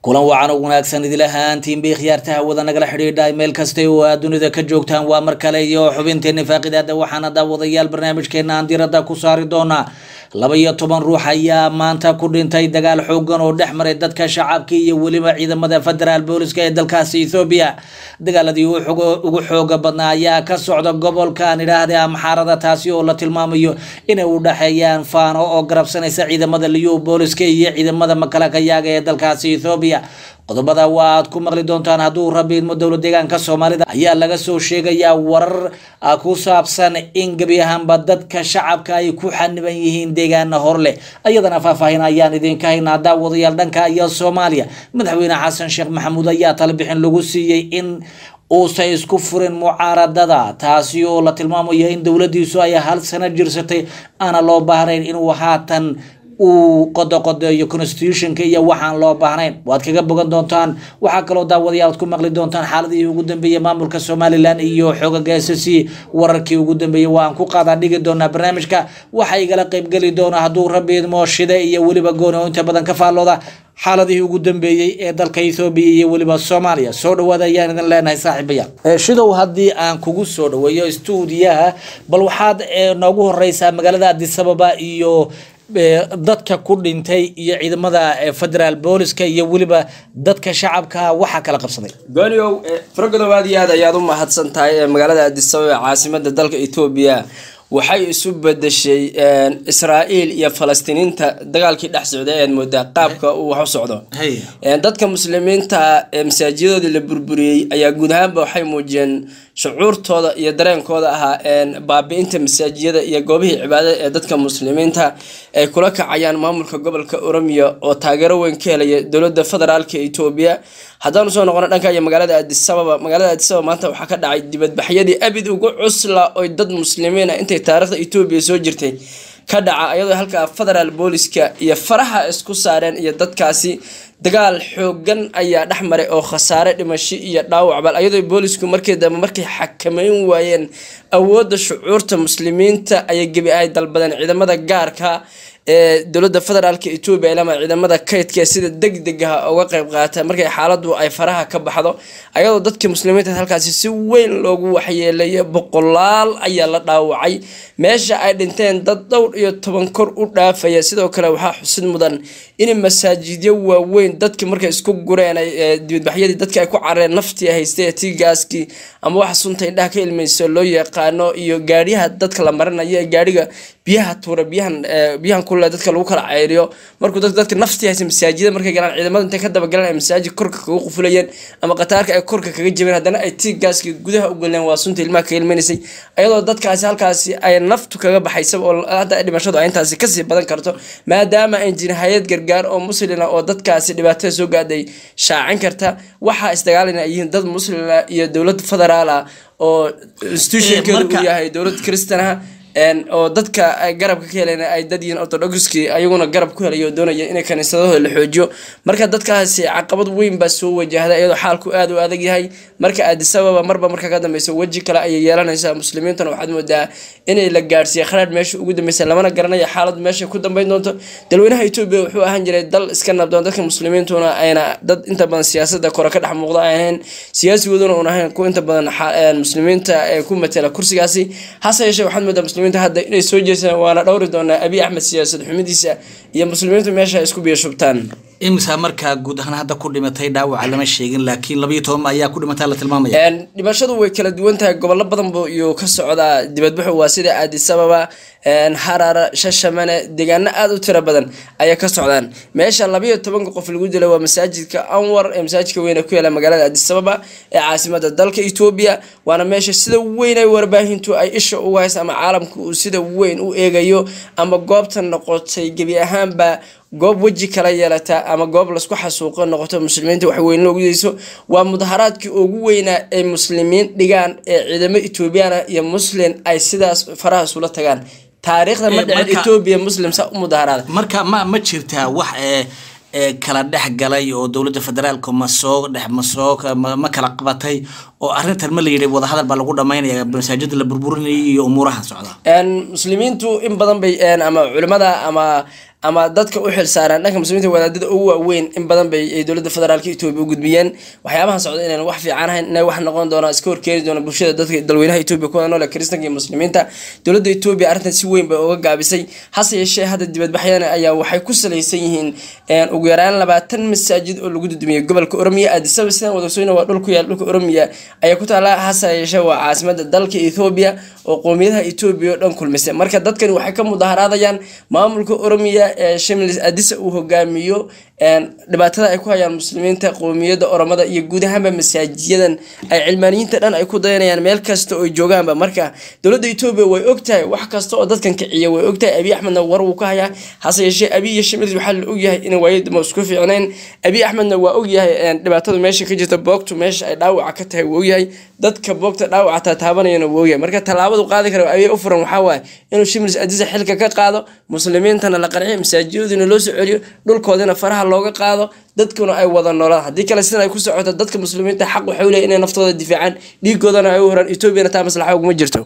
kulan wacan oo wanaagsan idil ahaantiin bay khiyaartaha wada nagala xidhiidha meel kasta oo aad dunida ka joogtaan waa mar kale iyo xubinteeni faaqidaada waxaana daawadayaal barnaamijkeena aan diradda ku saari doonaa laba iyo toban ruux ayaa maanta ku dhintay dagaal xoogan oo dhex maray dadka shacabka iyo weliba ciidamada federaal booliska ee dalkaasi ethoobiya dagaaladii ugu xooga badnaa ayaa ka socda gobolkan idhaahda amxaarada taasi oo la tilmaamayo inay u dhexeeyaan faano oo garabsanaysa ciidamada liyu booliska iyo ciidamada makalakayaaga ee dalkaasi ethoobiya qodobada waa aad ku maqli doontaan hadduu rabi idmo dowla deegaanka soomaalida ayaa laga soo sheegayaa warar ku saabsan in gebi ahaanba dadka shacabka ay ku xaniban yihiin deegaana hor leh ayadana faahfaahin ayaan idinka haynaa daawadayaal dhanka iyo soomaaliya madaxweyne xasan sheekh maxamuud ayaa talabixin lagu siiyey in uusan isku furin mucaaradada taasi oo la tilmaamayo in dowladiisu ay hal sano jirsatay aana loo baahnayn inuu haatan uu qodoqodeeyo constitutionka iyo waxaan loo baahnayn waad kaga bogan doontaan waxaa kaloo daawadayaal ad ku maqli doontaan xaaladihii ugu dambeeyey maamulka somalilan iyo xoogaga s c wararkii ugu dambeeyey waan ku qaadaa dhigi doonaa barnaamijka waxaa igala qeybgeli doona hadduu rabi idmo shide iyo weliba gooni oo inta badan ka faallooda xaaladihii ugu dambeeyey ee dalka ethoobiya iyo weliba soomaaliya soo dhawaada ayaan idin leenahay saaxiibayaal shidow haddii aan kugu soo dhaweeyo stuudiyaha bal waxaad noogu horeysaa magaalada adisababa iyo dadka ku dhintay iyo ciidamada federaal booliska iyo weliba dadka shacabka waxaa kala qabsaday gooniow faragodow aad iyo aad ayaad u mahadsan tahay magaalada adisababa ee caasimada dalka etoobiya waxay isu bedeshay israa'iil iyo falastiiniinta dagaalkii dhex socday ayaad moodaa qaabka uu wax u socdo dadka muslimiinta ee masaajidadoodii la burburiyey ayaa guud ahaanba waxay muujiyeen shucuurtooda iyo dareenkooda ahaa baabi-inta masaajiyada iyo goobihii cibaadada ee dadka muslimiinta ay kula kacayaan maamulka gobolka oromiya oo taageero weyn ka helaya dowlada federaalka etoobiya haddaanu soo noqono dhanka iyo magaalada adisababa magaalada adisababa maanta waxaa ka dhacay dibadbaxyadii abid ugu cusla oy dad muslimiin ah intay taariikhda etoobiya soo jirtay ka dhaca iyadoo halkaa federaal booliska iyo faraha isku saareen iyo dadkaasi dagaal xoogan ayaa dhex maray oo khasaare dhimasho iyo dhaawacbal ayadoo boolisku markii dambe markay xakameyn waayeen awoodda shucuurta muslimiinta ayay gebi ahay dalbadeen ciidamada gaarka ee dowlada federaalka etoobiya ilama ciidamada kaydka sida degdegaha uga qeyb qaata markay xaaladu ay faraha ka baxdo ayadoo dadka muslimiinta halkaasi si weyn loogu waxyeelaya boqolaal ayaa la dhaawacay meesha ay dhinteen dad dhowr iyo toban kor u dhaafaya sidoo kale waxaa xusid mudan in masaajidyo waaweyn dadki markay isku gureen dibadbaxyadii dadka ay ku carareen naftii haystay tii gaaskii ama waxa sunta indhaha ka ilmayso loo yaqaano iyo gaadhiyaha dadka la marinayo ee gaadhiga biyaha tuura biyahan biyahan kule dadka lagu kala ceyriyo markuu dad dadka naftii haysa masaajida markay galaan ciidamada intay ka dabagalaan ay masaajid korka kaga qufulayeen ama qataarka ay korka kaga jabeen haddana ay tii gaaskii gudaha u galeen waa sunta ilmaha ka ilmaynaysay ayadoo dadkaasi halkaasi ay naftu kaga baxaysa oo hadda dhimashadu ay intaasi kasii badan karto maadaama ay jirin hay-ad gargaar oo muslina oo dadkaasi dhibaatada soo gaadhay shaacin karta waxaa isdagaalana ay yihiin dad muslina iyo dowlad federaal ah oo institutionkeedu uu yahay dowlad kristanaha oo dadka garabka ka helayna ay dad yihiin orthodoxki ayaguna garab ku helay oo doonaya inay kaniisadahooda la xoojiyo marka dadkaasi caqabad weyn baa soo wajahda iyadoo xaalku aada u adag yahay marka adisababa marba marka ka dambeysa weji kale ayay yeelanaysaa muslimiintuna waxaad moodaa inay la gaadhsiiya kharaadh meesha ugu dambeysa lamana garanayo xaalad meesha ku dambeyn doonto dalweynaha etoobiya wuxuu ahaan jiray dal iska nabdoon dadka muslimiintuna ayna dad inta badan siyaasada kore ka dhex muuqda ay ahayn siyaasigooduna uun ahayn kuwa inta badan muslimiinta ee ku matela kursigaasi hase yeeshee waxaad moodaa muslimiinta hadda inay soo jeesaan waana dhowri doonaa abiy axmed siyaasad xumidiisa iyo muslimiintu meesha isku biyo shubtaan imisa markaa guud ahaan hadda ku dhimatay dhaawaca lama sheegin laakiin labayo toban ayaa ku dhimatay la tilmaamaya dhimashadu way kala duwan tahay gobollo badan bu iyuu ka socdaa dibadbaxu waa sida aadisababa harara shashamane deegaano aada u tiro badan ayay ka socdaan meesha labayo tobanka qof lagu dilay waa masaajidka anwar ee masaajidka weyne ku yaala magaalada adisababa ee caasimada dalka etoobiya waana meesha sida weyn ay warbaahintu ay isha uga haysa ama caalamka uu sida weyn u eegayo ama goobta noqotay gebi ahaanba goob weji kala yeelata ama goob lasku xasuuqo noqoto muslimiinta wax weyn loogu dayso waa mudaharaadkii ugu weynaa ay muslimiin dhigaan ee ciidamo etoobiyaana iyo muslim ay sidaas faraha isula tagaan taariikhda ma dhicin etoobiya muslim saa u mudaharaada marka ma ma jirtaa wax ee ee kala dhex galay oo dowladda federaalka ma soo dhex ma soo ma kala qabatay oo arrintan ma la yidhi wadahadal baa lagu dhamaynaya masaajida la burburinayay iyo umuuraha socda muslimiintu in badan bay ama culimada ama ama dadka u xilsaaran dhanka muslimiinta wadaadada ugu waaweyn in badan bay ay dowladda federaalka etoobiya u gudbiyeen waxyaabahan socda inaan wax fiican ahayn inay wax noqon doonaan iska horkeeni doona bulshada dadka dalweynaha etoobiya kuwada noole kiristanka iyo muslimiinta dowladda etoobiya arrintan si weyn bay uga gaabisay hase yeeshee hadda dibadbaxyana ayaa waxay ku salaysan yihiin ugu yaraan labaatan masaajid oo lagu dudumiyey gobolka oromiya addisaba sidaan wadagsooyna waa dhul ku yaal dhulka oromiya ayaa ku taala hase yeeshee waa caasimada dalka ethoobiya oo qowmiyadaha etoobiya oo dhan kulmisay marka dadkani waxay ka mudaharaadayaan maamulka oromiya ee shimlis adisa uu hogaamiyo dhibaatada ay ku hayaan muslimiinta qowmiyadda oromada iyo guud ahaanba masaajiyadan ay cilmaaniyiinta dhan ay ku dayanayaan meel kasta oo joogaanba marka dowladda etoobiya way ogtahay wax kasta oo dadkan kiciya way ogtahay abiy axmedna war wuu ka hayaa hase yeeshee abiy iyo shimlis waxaa la ogyahay inay waayadama isku fiicnayn abiy axmedna waa ogyahay dhibaatada meesha ka jirta boogtu meesha ay dhaawaca ka tahay wuu ogyahay dadka boogta dhaawaca taataabanayana wuu ogyahay marka tallaabadu qaadi kara abiy u furan waxaa waaye inuu shimlis adisa xilka ka qaado muslimiintana la qanciyo masaajidadina loo soo celiyo dhulkoodina faraha looga qaado dadkuna ay wada noolaan haddii kale sidan ay ku socoto dadka muslimiinta xaq waxay leeyihin inay naftooda difaacaan dhiigoodana ay u horaan etoobiyana taa maslaxa uguma jirto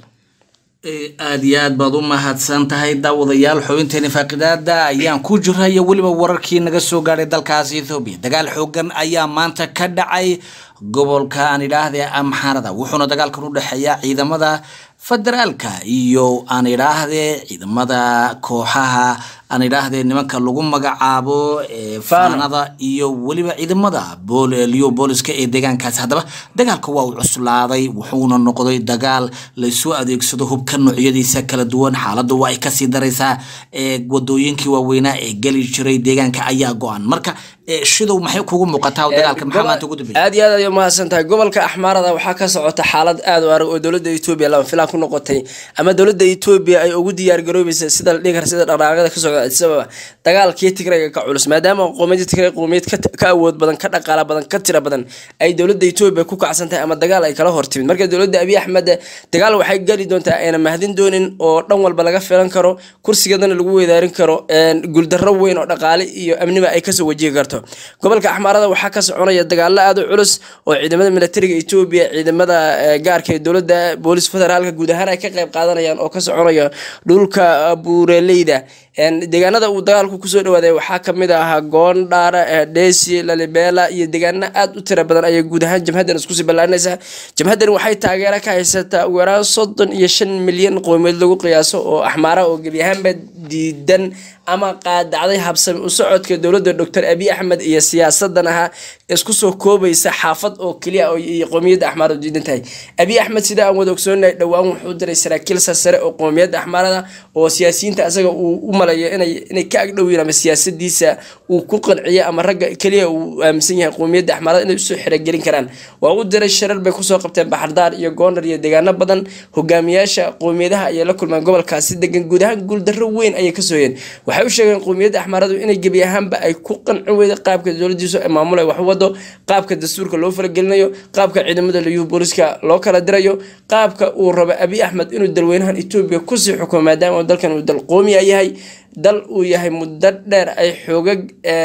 aada iyo aad baad u mahadsan tahay daawadayaal xubinteeni faaqidaada ayaan ku jira iyo weliba wararkii naga soo gaadhay dalkaasi ethoobiya dagaal xoogan ayaa maanta ka dhacay gobolka aan idhaahde amxaarada wuxuuna dagaalkan u dhexeeya ciidamada federaalka iyo aan idhaahde ciidamada kooxaha aan idhaahde nimanka lagu magacaabo faanada iyo weliba ciidamada liyo booliska ee deegaankaasi haddaba dagaalka waa uu cuslaaday wuxuuna noqday dagaal laysu adeegsado hubka noocyadiisa kala duwan xaaladdu waa ay kasii daraysaa wadooyinkii waaweynaa ee geli jiray deegaanka ayaa go-an marka shidow maxay kugu muuqataa dagaalka maxaa maanta ugu dambeeyay aad iyo aad ay umahadsan tahay gobolka axmaarada waxaa ka socota xaalad aad u arag oo dowladda etoobiya lama filaan ku noqotay ama dowladda etoobiya ay ugu diyaar garoobaysa sida la dhihi kara sida dhaqdhaqaaqyada ka socda adisababa dagaalkii tigrayga ka culus maadaama qowmiyadda tigray qowmiyad ka awood badan ka dhaqaala badan ka tira badan ay dowladda etoobiya ku kacsan tahay ama dagaal ay kala hortimid marka dowladda abiy axmed dagaal waxay geli doontaa ayna mahdin doonin oo dhan walba laga filan karo kursigeedana lagu weydaarin karo guuldarro weyn oo dhaqaale iyo amniba ay kasoo wajihi karto gobolka axmaarada waxaa ka soconaya dagaalo aada u culus oo ciidamada militariga etoobiya ciidamada gaarka ee dowladda boolis federaalka guud ahaan ay ka qayb qaadanayaan oo ka soconaya dhulka buureleyda deegaanada uu dagaalku kusoo dhawaaday waxaa kamid ahaa goondhaara dhesi lalibela iyo deegaano aada u tira badan ayay guud ahaan jamhadan iskusii ballaarinaysaa jamhadan waxay taageero ka haysataa ugu yaraan soddon iyo shan milyan qowmiyeed lagu qiyaaso oo axmaara oo gebi ahaanba diidan ama qaadacday habsami u socodka dowladda doctor abiy axmed iyo siyaasadan ahaa isku soo koobaysa xaafad oo keliya iyo qowmiyadda axmaarada diidan tahay abiy axmed sida aan wada ogsoonahay dhowaan wuxuu diray saraakiil sarsare oo qowmiyadda axmaarada oo siyaasiyiinta asaga uu u malayo inay ka agdhowiin ama siyaasadiisa uu ku qanciyo ama ragga keliya uu aaminsan yahay qowmiyadda axmaarada inay usoo xerogelin karaan waa u diray sharar bay kusoo qabteen baxardaar iyo goondar iyo deegaano badan hogaamiyaasha qowmiyadaha ayay la kulmeen gobolkaasi degan guud ahaan guuldarro weyn ayay kasoo yeen waxay u sheegeen qowmiyadda axmaaradu inay gebi ahaanba ay ku qancin weyda qaabka dowladiisu ay maamulay wax wado qaabka dastuurka loo falagelinayo qaabka ciidamada liyuhu booliska loo kala dirayo qaabka uu rabo abiy axmed inuu dalweynahan etoobiya kusii xukumo maadaama dalkan uu dal qoomiya yahay dal uu yahay muddo dheer ay xoogag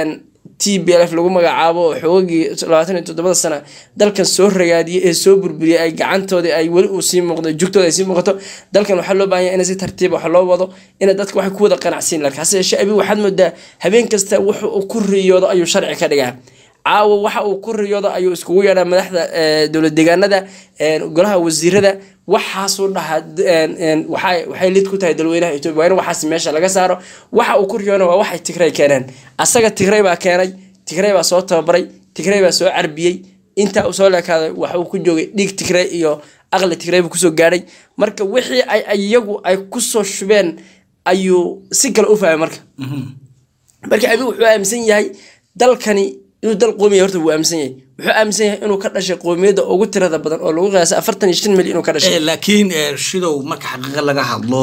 t b lf lagu magacaabo oo xoogagii labaatan iyo toddobada sana dalkan soo ragaadiyay ee soo burburiyay ay gacantoodii ay weli uu sii muuqdo jugtooda ay sii muuqato dalkan waxaa loo baahan yahay in si tartiib wax loo wado ina dadka waxay ku wada qanacsiin lakin hase yeeshee abi waxaad moodaa habeen kasta wuxa uu ku riyoodo ayuu sharci ka dhigaa caawa waxa uu ku riyoodo ayuu iskugu yeedhaa madaxda dowlad deegaanada golaha wasiirada waxaasuu dhahaa waxay lid ku tahay dalweynaha etoobiya waa in waxaas meesha laga saaro waxa uu ku riyoona waa waxay tigray keeneen asaga tigray baa keenay tigray baa soo tababaray tigray baa soo carbiyey intaa uu soo leekaaday waxa uu ku joogay dhiig tigray iyo aqli tigray buu kusoo gaadhay marka wixii ay iyagu ay kusoo shubeen ayuu si kale u fahmay marka marka abi wuxuu aaminsan yahay dalkani inuu dal qoomiya horta wuu aaminsan yahay wuxuu aaminsan yahay inuu ka dhashay qoomiyadda ugu tirada badan oo lagu qiyaasay afartan iyo shan milyan inuu ka dhashay laakiin shidow marka xaqiiqa laga hadlo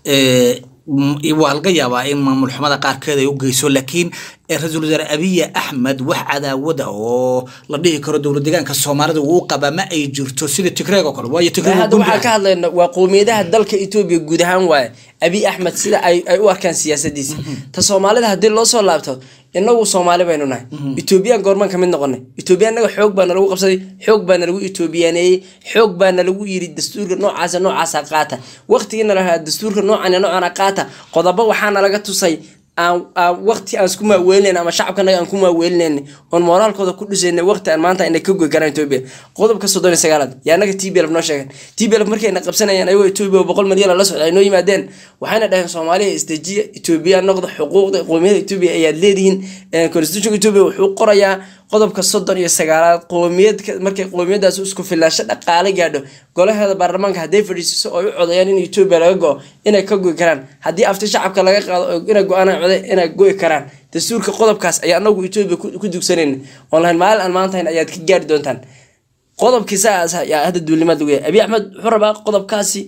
waa laga yaabaa in maamul xumada qaarkeed ay u geyso laakiin ra-iisul wasaare abiy axmed wax cadaawada oo la dhihi karo dowlad deegaanka soomaalida uu qabaa ma ay jirto sida tigreeg oo kale waayo hadda waxaan ka hadlayna waa qowmiyadaha dalka etoobiya guud ahaan waaye abiy axmed sida ay u arkaan siyaasadiisa ta soomaalida haddii loo soo laabto inagu soomaali baynu nahay etoobiyaan goormaan kamid noqonay etoobiya naga xoog baa nalagu qabsaday xoog baa nalagu etoobiyaneeyey xoog baa nalagu yiri dastuurka noocaasa noocaasa qaata waqtigiina lahaa dastuurka noocan noocana qaata qodobo waxaana laga tusay aan aan waqti aan isku maaweelinayn ama shacabkanaga aan ku maaweelinayn oon moraalkooda ku dhisayna waqti aan maanta inay ka goy karaan etoobiya qodobka soddon iyo sagaalaad yaa anaga t b lf noo sheegeen t b lf markayna qabsanayeen ayagoo etoobiya oo boqol milyan la socda ay noo yimaadeen waxayna dhaheen soomaaliya isdejiya etoobiya noqda xuquuqda qowmiyada etoobiya ayaad leedihiin constitutionka etoobiya wuxuu qorayaa qodobka soddon iyo sagaalaad qowmiyad markay qowmiyadaas isku filaansho dhaqaale gaadho golaheeda baarlamaanka hadday fadhiisiso oo ay u codayaan in etoobiya laga go inay ka goy karaan haddii afti shacabka laga qaado oo inay go-aan coday inay goy karaan dastuurka qodobkaas ayaa anagu etoobiya ku dugsanayna oon lahayn maalin aan maantahayn ayaad ka gaari doontaan qodobkii saas ayaa hadda duulimaad lagu yahay abiy axmed wuxuu rabaa qodobkaasi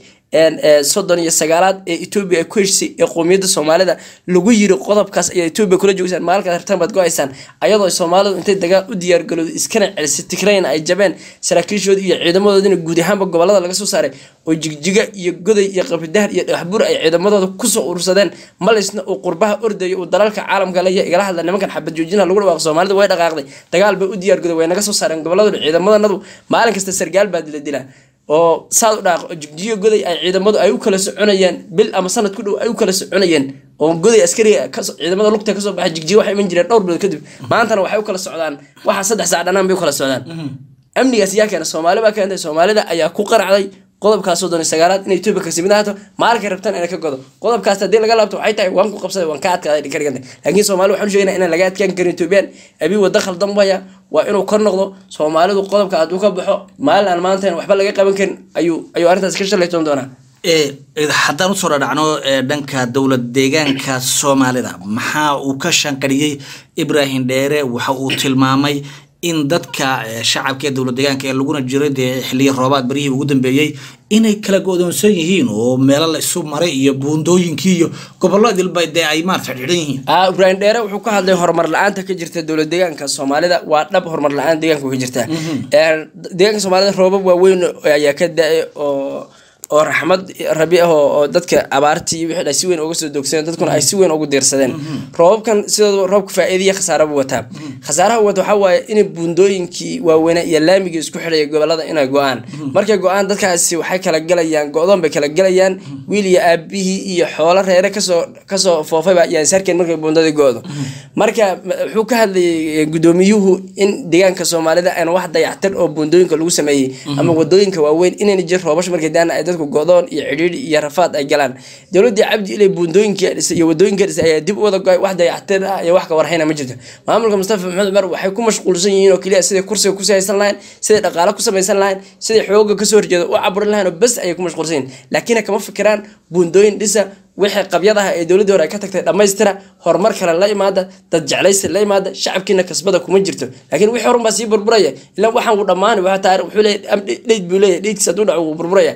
soddon iyo sagaalaad ee etoobiya ay ku heshisay ee qowmiyadda soomaalida lagu yiri qodobkaas ayaa etoobiya kula joogsaan maalinkaad hartaan baad go-aysaan ayadoo soomaalidu intay dagaal u diyaargalowda iskana celisay tigrayna ay jabeen saraakiishoodii iyo ciidamadoodina guud ahaanba gobolada laga soo saaray oo jigjiga iyo goday iyo qabridahar iyo dhagaxbur ay ciidamadooda kusoo urursadeen malisna uu qurbaha ordayo uu dalalka caalamka leeya igala hadla nimankan xabad joojinaha lagu dhawaaqo soomaalida way dhaqaaqday dagaal bay u diyaargaday way naga soo saareen goboladooda ciidamadannadu maalin kasta sargaal baa dila dilaa oo saad u dhaaqo jigjiyo goday ay ciidamadu ay u kala soconayeen bil ama sanad ku dhow ay u kala soconayeen oo goday askariga ciidamada lugta kasoo baxay jigjiyo waxay iman jireen dhowr bilood kadib maantana waxay u kala socdaan waxa saddex saac dhanaan bay u kala socdaan amnigaas yaa keena soomaali baa keentay soomaalida ayaa ku qaracday qodobkaas soddon iyo sagaalaad in etoobiya kasi mid ahaato maalinkay rabtaan inay ka godo qodobkaas haddii laga laabto waxay tahay waan ku qabsaday waan ka adkaaday ka dhigantay laakiin soomaali waxaan u sheegnaa inaan laga adkaan karin etoobiyaan abi wadda khaldan waya waa inuu kor noqdo soomaalidu qodobka hadduu ka baxo maalin aan maantayn waxba laga qaban karin ayuu ayuu arrintaas ka shalaytoon doonaa haddaan usoo dhadhacno dhanka dowlad deegaanka soomaalida maxaa uu ka shanqariyey ibrahim dheere waxa uu tilmaamay in dadka shacabka ee dowlad deegaanka ee laguna jiray dee xiliya roobaad baryihii ugu dambeeyey inay kala go-doonsan yihiin oo meelo la isu maray iyo buundooyinkii iyo gobollo dilba dee ay maarata xidhan yihiin ibrahim dheere wuxuu ka hadlay horumar la-aanta ka jirta dowlad deegaanka soomaalida waa dhab horumar la-aan deegaanka ka jirta deegaanka soomaalida roobab waaweyn ayaa ka da-ay oo oo raxmad rabi ah oo dadka abaartii wixii ay si weyn uga soo doogsadeen dadkuna ay si weyn ugu diirsadeen roobabkan sidooda roobka faa'iidiya khasaaraba wataa khasaaraha wata waxaa waaye in buundooyinkii waaweynaa iyo laamigii isku xidhaya gobolada inay go-aan markay go-aan dadkaasi waxay kala galayaan go-doon bay kala galayaan wiil iyo aabihii iyo xoolo reere kasoo kasoo foofayba ayaan sarkeen markay buundadii go-do marka wuxuu ka hadlayay gudoomiyuhu in deegaanka soomaalida aan wax dayactir oo buundooyinka lagu sameeyey ama wadooyinka waaweyn inayna jir roobasho markay daana ay dadku godoon iyo cidhiidhi iyo rafaad ay galaan dowladii cabdi ilay buundooyinka dhisay iyo wadooyinka dhisay ayaa dib u wada go-ay wax dayactir ah iyo wax ka warhayna ma jirto maamulka mustafa maxamed cumar waxay ku mashquulsan yihiin oo keliya siday kursiga kusii haysan lahayn siday dhaqaale ku samaysan lahayn siday xooga kasoo horjeeda u caburin lahayn oo bes ayay ku mashquulsan yihin laakiin kama fikiraan buundooyin dhisa wixii qabyadaha ee dowladii hore ay ka tagtay dhammaystira horumar kale la imaada dad jeclaysi la imaada shacabkiina kasbada kuma jirto laakiin wixii horun baa sii burburaya ilaa waxaan uu dhammaani waa taari wuxuu leeyahay dheyd buu leeyahay dheydkiis hadduu dhaco wuu burburaya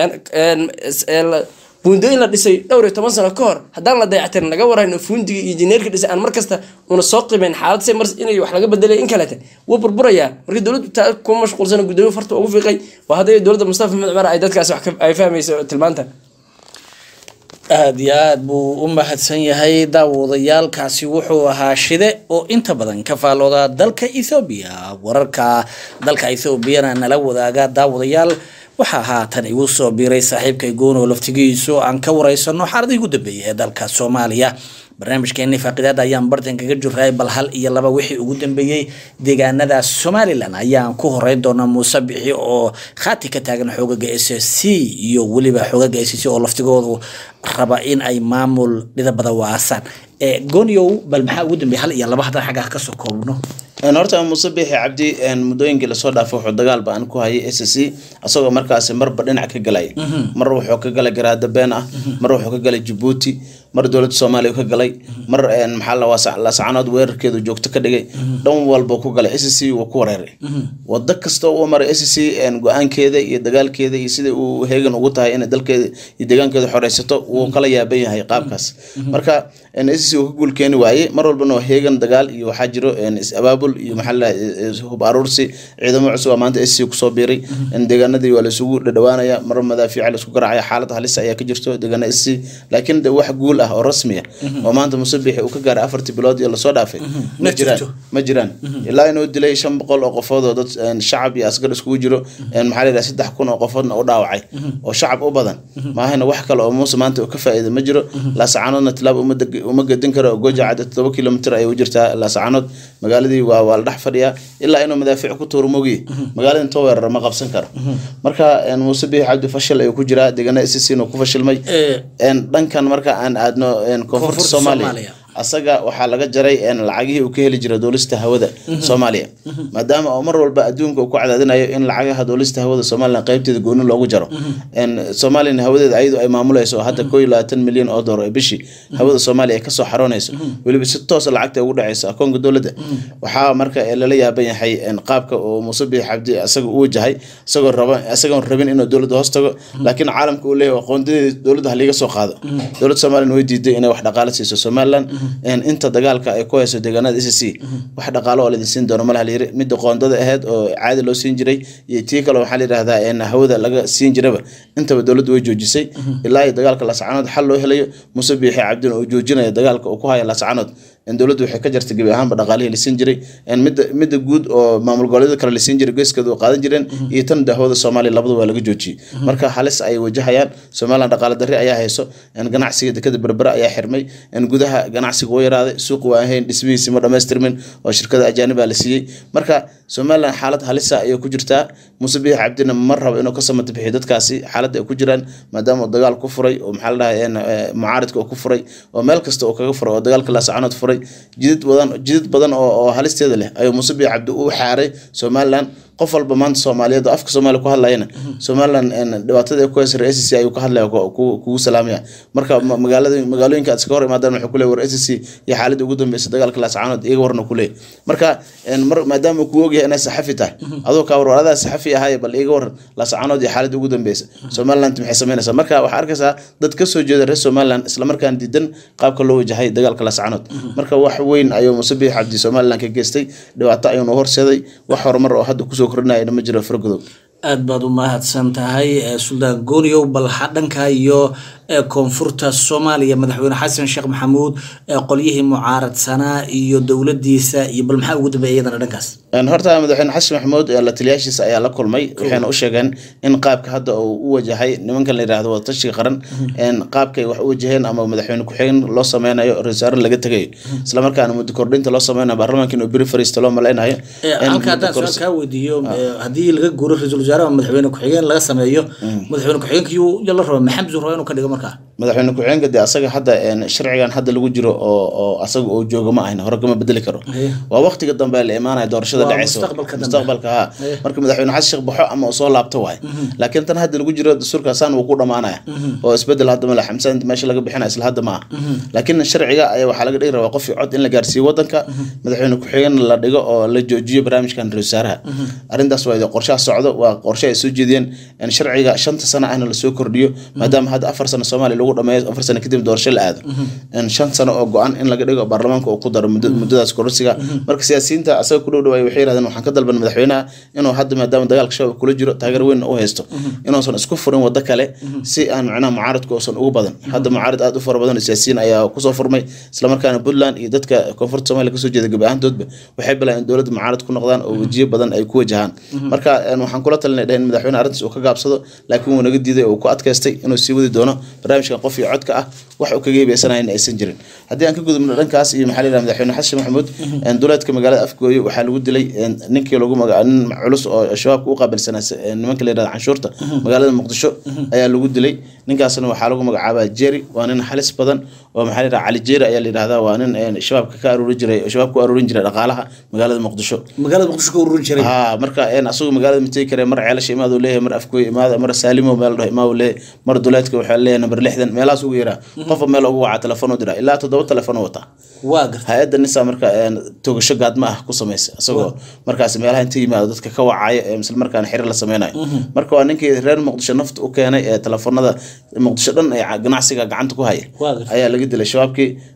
buundooyin la dhisay dhowr iyo toban sano ka hor haddaan la dayactirin laga warayno fuundiga iyo injineerka dhisay aan mar kasta una soo qiimeyn xaalad se mar inay wax laga bedelay in kalete wuu burburayaa markii dowladdu taa kuma mashquulsana gudoomiye farta ugu fiiqay waa hadday dowladda mustafa maxamed cumar ay dadkaasi wax ay fahmayso tilmaanta aada iyo aada buu u mahadsan yahay daawadayaalkaasi wuxuu ahaa shide oo inta badan ka faalooda dalka ethoobiya wararka dalka ethoobiana nala wadaaga daawadayaal waxaa haatan igu soo biiray saaxiibkay goono laftigiisu aan ka wareysano xaaladii ugu dambeeyay ee dalka soomaaliya barnaamijkeeni faaqidaada ayaan bartan kaga jiray bal hal iyo laba wixii ugu dambeeyey deegaanada somalilan ayaan ku horeyn doonaa muuse bixi oo khaati ka taagan xoogaga s c iyo weliba xoogaga s c oo laftigoodu raba in ay maamul dhidabada waasaan goonyow bal maxaa ugu dambeeyay hal iyo laba haddaan xaggaa kasoo koobno horta muuse biixi cabdi muddooyinkii lasoo dhaafay wuxuu dagaal ba-an ku hayay s c asagoo markaasi marba dhinac ka galay mar wuxuu ka galay garaada been ah mar wuxuu ka galay jabuuti mar dowladda soomaaliya ka galay mar maxaa lascanood weerarkeedu joogto ka dhigay dhan walba ku galay s c wuu ku wareeray wado kasta uu maray s c go-aankeeda iyo dagaalkeeda iyo sida uu heegan ugu tahay inay dalkeeda iyo deegaankeeda xoreysato wuu kala yaaban yahay qaabkaas marka s c uu ka guul keeni waayey mar walbana waa heegan dagaal iyo waxaa jiro is-abaabul iyo maxaa hub aruursi ciidamo cusub maanta s c kusoo biiray deegaanadii waa laisugu dhadhawaanaya mar madaafiica laisku garaacaya xaalad halis ayaa ka jirto deegaana s c laakiin de wax guul guul ah oo rasmi ah oo maanta musabixi uu ka gaaray afartii bilood iyo lasoo dhaafay Ma ma jiraan jirto. ma jiraan ilaa inuu dilay shan boqol oo qofood oo dad een, shacab iyo asgar iskugu jiro een, maxaa la yidhaha saddex kun oo qofoodna u dhaawacay oo shacab u badan maahana wax kale oo muuse maanta uu ka faa'iida ma jiro laasacaanoodna tilaab uma deg- uma gedin karo oo gooja cadde todoba kilomitir ayay u jirtaa laasacaanood magaaladii waa waa la dhex fadhiyaa ilaa inuu madaafiic ku tuuro mogiye magaalada intoo weerara ma qabsan karo marka een, muuse biixi cabdi fashil ayuu ku jiraa deegaana ssc ku fashilmay Eh. een, dhankan marka aan aadno een, koonfurta Koonfurta soomaaliya Soomaaliya. asaga waxaa laga jaray een, lacagihii uu ka heli jiray duulista hawada soomaaliya maadaama oo mar walba adduunka uu ku cadaadinayo in lacagaha duulista hawada somalilan qaybteeda gooni loogu jaro een, soomaaliyana hawadeeda ayadu ay maamulayso oo hadda koo iyo labaatan milyan oo doolar ee bishii hawada soomaaliya ay kasoo xaroonayso weliba si toosa lacagta ugu dhaceyso akoonka dowladda waxaa marka ee lala yaaban yahay een, qaabka uu muuse biixi cabdi asaga u wajahay isagoo raba isagoon rabin inuu dowladda hoos tago laakiin caalamka uu leeyahay aqoondadeeda dowladda haliga soo qaado dowladda somalilan way diiday inay wax dhaqaale siiso somalilan een, inta dagaalka ay ku hayso deegaanada s c wax dhaqaalo oo laidin siin doono malaha layiri midda qoondada aheyd oo caadi loo siin jiray iyo tii kale waxaa la yidhahdaa een, hawada laga siin jiraba intaba dowladda way joojisay ilaa iyo dagaalka lascanood xal loo helayo muuse biixi cabdin oo joojinayo dagaalka uu ku haya lascanood in dowladdu waxay ka jartay gebi ahaanba dhaqaalihii lasiin jiray een, midda midda guud oo maamul goboleedyada kale lasiin jiray geeskeeda oo qaadan jireen iyo tan dahwada soomaaliya labadu waa laga joojiyey marka halis ay wajahayaan somaliland dhaqaale darri ayaa hayso een, ganacsiga dekada berbera ayaa xirmay een, gudaha ganacsiga wuu yaraaday suuq waa ahayn dhismihiisi ma dhammaystirmin oo shirkada ajaanibaa la siiyey marka somaliland xaalad halisa ayay ku jirtaa muuse biixi cabdina ma rabo inuu ka samata bixiyo dadkaasi xaaladda ay ku jiraan maadaama uu dagaal ku furay oo maxaa la dhahay een, eh, mucaaridka uu ku furay oo meel kasta uu kaga furay oo dagaalka laasacanood furay jidid badan jidid badan oo, oo halisteeda leh ayuu muuse biixi cabdi u xaaray somaliland qof walba maanta soomaaliyeed oo afka soomaaliya ku hadlayana somaliland een, dhibaatada ay ku haysa reer SSC ayuu ka hadlaya ku- ku- kugu salaamaya marka ma- magaalada magaalooyinka aad iska hor imaadaan wuxuu ku leeyahay war SSC iyo xaaladii ugu dambeysay dagaalka laascaanood iyaga warna ku leeyahay marka een, mar maadaama uu ku ogyahay inay saxafi tahay adoo kaa war war adaa saxafi ahaaye bal iyaga waran laascaanood iyo xaaladii ugu dambeysay somaliland maxay sameynaysaa marka waxaa arkaysaa dad ka soo jeeda reer somaliland islamarkaan diidan qaabka loo wajahay dagaalka laascaanood marka wax weyn ayuu muuse biixi cabdi somaliland ka geystay dhibaato ayuuna horseeday wax horumar oo hadda kusoo kordhinayana ma jiro fargodow aad baad u mahadsan tahay eh, suldaan gooniyow bal ha- dhanka iyo eh, koonfurta soomaaliya madaxweyne xasan sheekh maxamuud eh, qolyihii mucaaradsanaa iyo dowladiisa iyo bal maxaa ugu dambeeya iyadana dhankaas Een, horta madaxweyne xasan maxamuud ee la taliyaashiisa ayaa la kulmay waxayna u sheegeen in qaabka hadda uu u wajahay nimankan la yidhaahdo wadatashiga qaran een, qaabkay wax u wajaheen ama madaxweyne ku-xigeen loo sameynayo ra-iisul wasaare laga tegayo islamarkaana muddo kordhinta loo sameynayo baarlamaanka inuu beri fariista loo maleynayo Eh, een, halka haddaan muddo su-aal korsi- kaa weydiiyo eh, haddii laga guuro ra-iisul wasaare ama madaxweyne ku-xigeen laga sameeyo madaxweyne ku-xigeenka yuu ya la raba maxamed zuu raba inuu ka dhigo markaa madaxweyne ku-xigeenka dee asaga hadda een, sharcigan hadda lagu jiro oo oo asaga oo jooga ma ahin hore kama bedeli karo Aye. waa waqtiga dambe la imaanaya doorashada Waa dhaceysa mustaqbalka dambe. mustaqbalka ha Aye. marka madaxweyne xasan sheekh baxo ama uu soo laabto waay laakiin tan hadda lagu jiro dastuurka saan wuu ku dhamaanaya oo isbedel hadda male xamsaan inta meesha laga bixinaya isla hadda ma aha laakiin sharciga ayaa waxaa laga dhigi rabaa qofkii cod in la gaarsiiyo wadanka madaxweyne ku-xigeen la dhigo oo la joojiyo barnaamijkan ra-isul wasaaraha arrintaas waa qorshaha socdo waa qorshe ay soo jeediyeen in sharciga shanta sano ahna lasoo kordhiyo maadaama hadda afar sano soomaaliya lagu dhameeyo afar sano kadib doorasho la aado in shan sano oo go-an in laga dhigo baarlamaanka uu ku daro muddo- muddadaas kororsiga marka siyaasiyiinta asaga ku dhow dhawaay waxay yidhahdeen waxaan ka dalban madaxweynaha inuu hadda maadaama dagaalka shabaab kula jiro taageer weyn u haysto inuusan isku furin wado kale si aan macnaha mucaaradku uusan ugu badan hadda mucaarad aad u fara badan oo siyaasiyiin ayaa kusoo furmay islamarkaana puntland iyo dadka koonfurta soomaaliya kasoo jeeda gebi ahaantoodba waxay bilaabeen in dowladda mucaarad ku noqdaan oo wejiyo badan ay ku wajahaan marka een, waxaan kula talinay dhehen madaxweyne arrintaas uu ka gaabsado laakiin wuu naga diiday oo uu ku adkaystay inuu sii wadi doono barnaamijkan qof iyo codka ah wax uu kaga hebeysanayo in aysan jirin haddii aan ka gudubno dhankaas iyo maxaa la yidhaha madaxweyne xasan maxamuud een, duleedka magaalada afgooye waxaa lagu dilay een, ninkii lagu maga nin culus oo shabaabka u qaabilsanaa s- een, nimanka la yidhahda canshuurta magaalada muqdisho ayaa lagu dilay ninkaasna waxaa lagu magacaabaa jeri waa nin halis badan oo maxaa la yidhaha cali jeri ayaa la yidhahdaa waa nin een, shabaabka ka aruuri jiray shabaab ku aruurin jiray dhaqaalaha magaalada muqdisho magaalada muqdisho ka ururin jiray ha marka een asagu magaalada mategi kare mar ceelasha imaad uu leeyahay mar afkooy imaada mar saalimo meel dhaho imaa uu leeyahay mar duleedka waxaa leeyahay number lixdan meelahaas ugu yaraa qofba meel ugu wacaa telefoon u diraa ilaa toddoba telefoon u wataa waa garta hay-adda nisa marka een, togasho gaadma ah ku samaysa isagoo markaas meelaha inta yimaado dadka ka wacaya ee isla markaana xiriir la sameynayo marka waa ninkii reer muqdisho nafta u keenay ee telefoonada muqdisho dhan ee ca- ganacsiga gacanta ku haya Waa gartay. ayaa laga dilay shabaabkii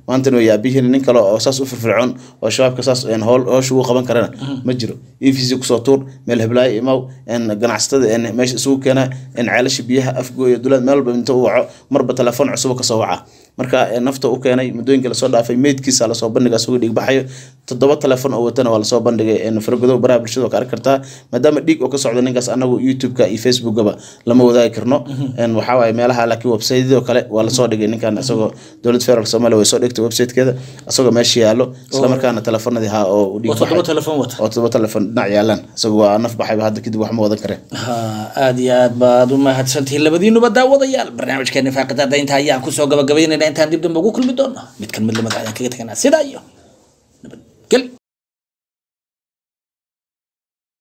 maantana way yaabihiin nin kale oo saas u firfircoon oo shabaabka saas een, howl howsha ugu qaban karana ma jiro e v c kusoo tuur meel heblaayo imaw een, ganacsatada een, meesha isugu keena een, ceelasha biyaha afgooya dulaad meel walba inta u waco marba telefoon cusub kasoo waca marka een, nafta u keenay muddooyinka lasoo dhaafay meydkiisa lasoo bandhiga isagoo dhiigbaxayo toddoba telefoon oo watana waa lasoo bandhigay een, faragodo baraha bulshada waa ka arki kartaa maadaama dhiig oo ka socdo ninkaas anagu youtube-ka iyo facebookaba lama wadaagi karno een, waxaa waaye meelaha laakiin websaydyadoo kale waa lasoo dhigay ninkan isagoo dowlad federaalk soomaaliya way soo dhigtay websitekeeda isagoo meesha yaalo islamarkaana telefoonadii haa oo u dhiig oo toddoba baxay telefoon wata oo toddoba telefoon dhinac yaalaan isagoo waa naf baxayba hadda kadib wax ma wadan kare ha aada iyo aad baad u mahadsantihiin labadiinuba daawadayaal barnaamijkeena faaqidada inta ayaan kusoo gabagabaynayna intaan dib dambe ugu kulmi doono mid kan mid lamada ayaan kaga teganaa sidaa iyo nabadgel